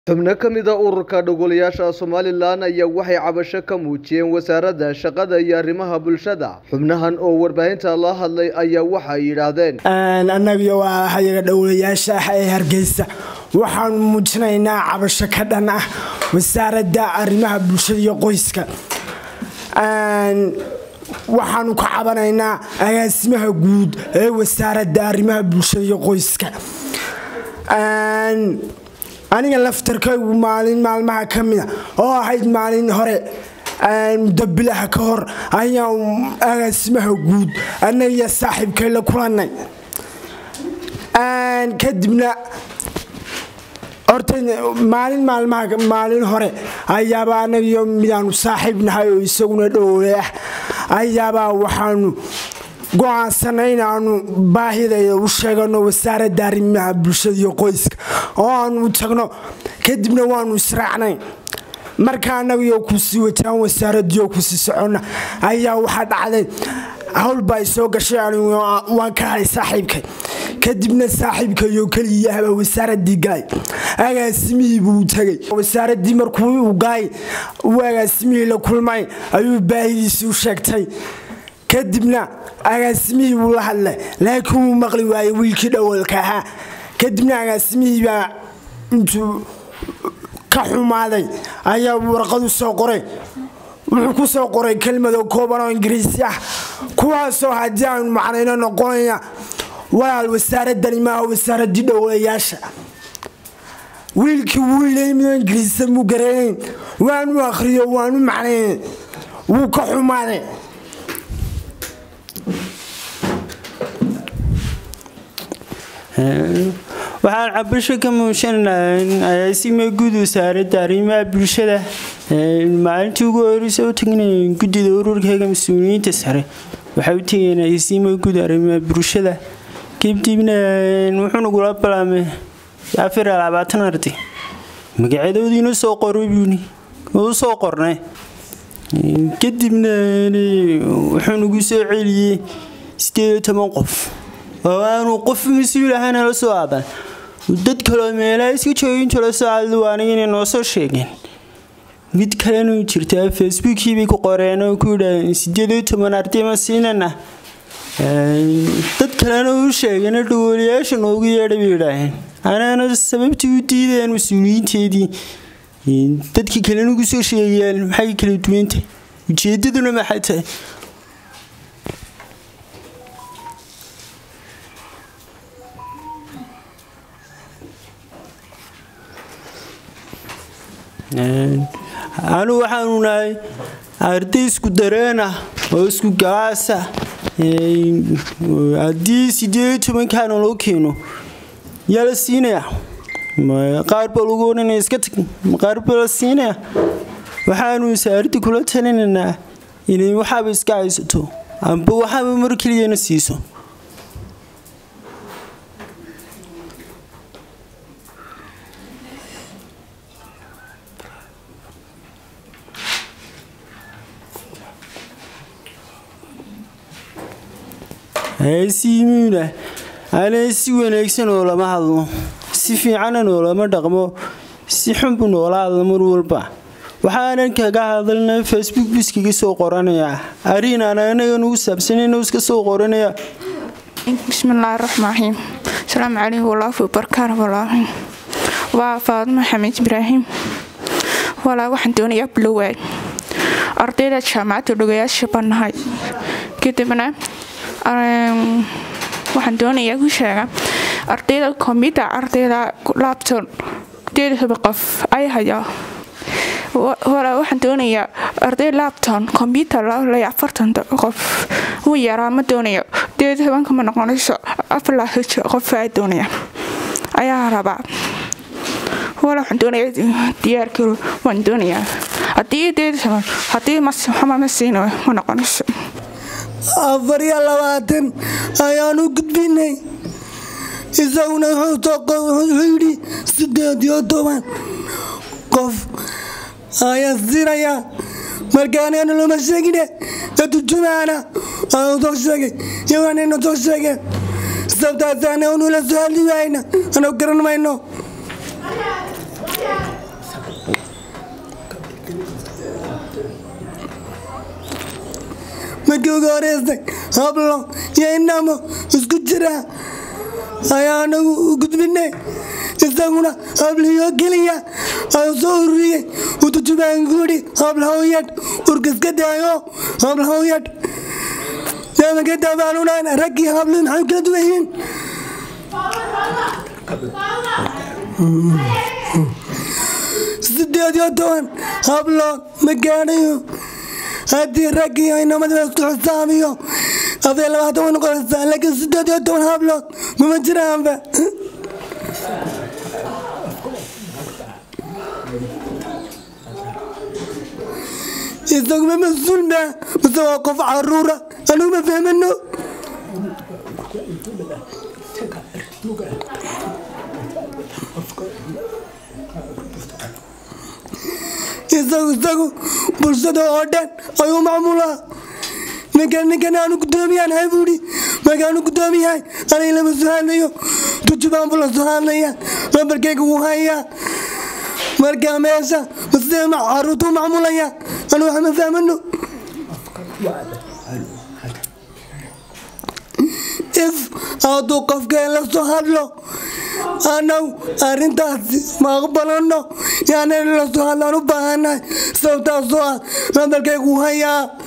xubno ka mid a ururka dhogolayaasha somalilan ayaa waxay cabasho ka muujiyeen wasaaradda shaqada iyo arrimaha bulshada xubnahan oo warbaahinta la hadlay ayaa waxay yidhaahdeen annagiyo waa hayaga dhowlayaasha ah ee hargeysa waxaanu muujinaynaa cabasho ka dhan ah wasaaradda arrimaha bulshada iyo qoyska waxaanu ka cabanaynaa agaasimaha guud ee wasaaradda arrimaha bulshada iyo qoyska aniga laftarkaygu maalin maalmaha ka mida oo ahayd maalin hore muddo bilaha ka hor ayaan agaasimaha guud annagiyo saaxiibkay la kulannay kadibna horta maalin maalmaha maalin hore ayaaba annagiyo midaanu saaxiib nahay oo isaguna dhowle ah ayaabaa waxaanu go-aansanay inaanu baahidayda u sheegano wasaaradda arrimaha bulshada iyo qoyska oo aanu tagno kadibna waanu israacnay marka annagiyo kusii wataan wasaaradiio kusii soconna ayaa waxaa dhacday howlbaa i soo gashay anigu waan ka hay saaxiibkay kadibna saaxiibkayo keliyaahbaa wasaaradii galay agaasimihii buu tagay wasaaradii markuu u galay uu agaasimihii la kulmay ayuu baahidiisii u sheegtay kadibna agaasimihii buu la hadlay laakiin wuu maqli waayey wiilkii dhowalka ahaa kadibna agaasimihii baa intuu ka xumaaday ayaa warqadu soo qoray wuxuu ku soo qoray kelmado kooban oo ingiriisi ah kuwaasoo haddii aanu macnayno noqonaya walaal wasaaradani maaha wasaaradii dhowlayaasha wiilkii wuu ilaymido ingiriisa muu garanayn waanu akhriyo waanu macnayn wuu ka xumaaday waxaan cabasho ka muujinaynaa agaasima guud wasaaradda arrimaha bulshada maalintii ugu horeysa u tagnay guddida ururkayga mas-uuliyiinta sare waxay u tegeen agaasima guud arrimaha bulshada kadibna wuxuu nagula balaamay afar iyo labaatan arday magacadoodiina soo qoray buuni u soo qornay kadibna wuxuu nagu soo celiyey sideed iyo toban qof oo aanu qof mas-uul ahana la soo aadan dad kaloo meelaha iska joogintoo la soo aadla aniga inay noo soo sheegeen mid kalena jirtaa facebookii bay ku qoreen oo ku yidhaaheen sideed iyo toban arday ma siinana dad kalena u sheegeen dhowolayaasha noogu yeedha bay yidhaaheen anaana sababtii u diideen mas-uuliyiinteedii dadkii kalena ugu soo sheegayaan maxay kala duwantay ujeedaduna maxay tahay anu waxaanu nahay arday isku dareena oo isku galaasa haddii sideed iyo tobankaana loo keeno yaa la siinaya qaar baa lagu odhanaya iska tag qaar baa la siinaya waxaanu wasaaradda kula talinaynaa inay waxaaba iska haysato amba waxaaba mar keliyana siiso simuuna ana si wanaagsan oo lama hadlo si fiicanan oo lama dhaqmo si xunbu noola hadlo mar walba waxaanan kaga hadalna facebook biskaga soo qoranayaa arin aan anaga nugu saabsanayno iska soo qoranaya bismillaahi raxmaan raxiim asalaamu calaykum walaafi barkaar walaahi waa faadmo xamiid ibraahim walaa waxaan doonayaa bilowaad ardayda jaamacadda dhogayaasha bannahay kadibna waxaan doonayaa ku sheega ardayda kombyutar ardayda labton deedaba qof ay hayaa waxaan doonayaa arday labton kombyutar lay afartan qof uu yaraa ma doonayo deed tobanka ma noqonayso afar qof aa doonaya ayaa rabaa wala waxaan doonaya diyaarkaro waan doonayaa haddii deed toban haddii maxama ma siino ma noqonayso afar iyo labaatan ayaan u gudbinay isaguna wuxuu yidhi sideed iyo toban qof ayaan siinayaa markaanana loma sheegine adujumaana aanu soo sheegay iyaganayna soo sheegeen sabtaasana unula soo hadli waayna anu garan mayno markii ugu horeysay hablo iyo inamo isku jira ayaa anagu u gudbinay isaguna habliyo keliya ayuu soo ururiyey utujubaanguuri hablahawiyadh urkiska daayo hablahawiyadh deemanka daabaanunan raggii habli maxay kala duwan yihiin sideed iyo toban hablood ma gaadhayo haddii raggii inamadaba isku xisaabiyo afar labaatan way noqonaysaa laakiin sideed iyo toban hablood mama jiraanba isaguma mas-uul ma mase waa qof caruura anigu ma fahmano isagu isagu bulshada oo dhan ayuu macmuulaa ninkan ninkan aanu gudoomiyaan hay buuhi markaanu gudoomiyahay aniga lama soo hadlayo tujubaan buu la soo hadlaya lambarkeyga wuu hayaa markaa meesha masee caruurtu macmuulaya anu wax ma fahmano if hadduu qofkeen la soo hadlo anagu arrintaasi ma aqbalano yaana la soo hadlaan u baahannahay sababtaasoo ah lambarkeygu hayaa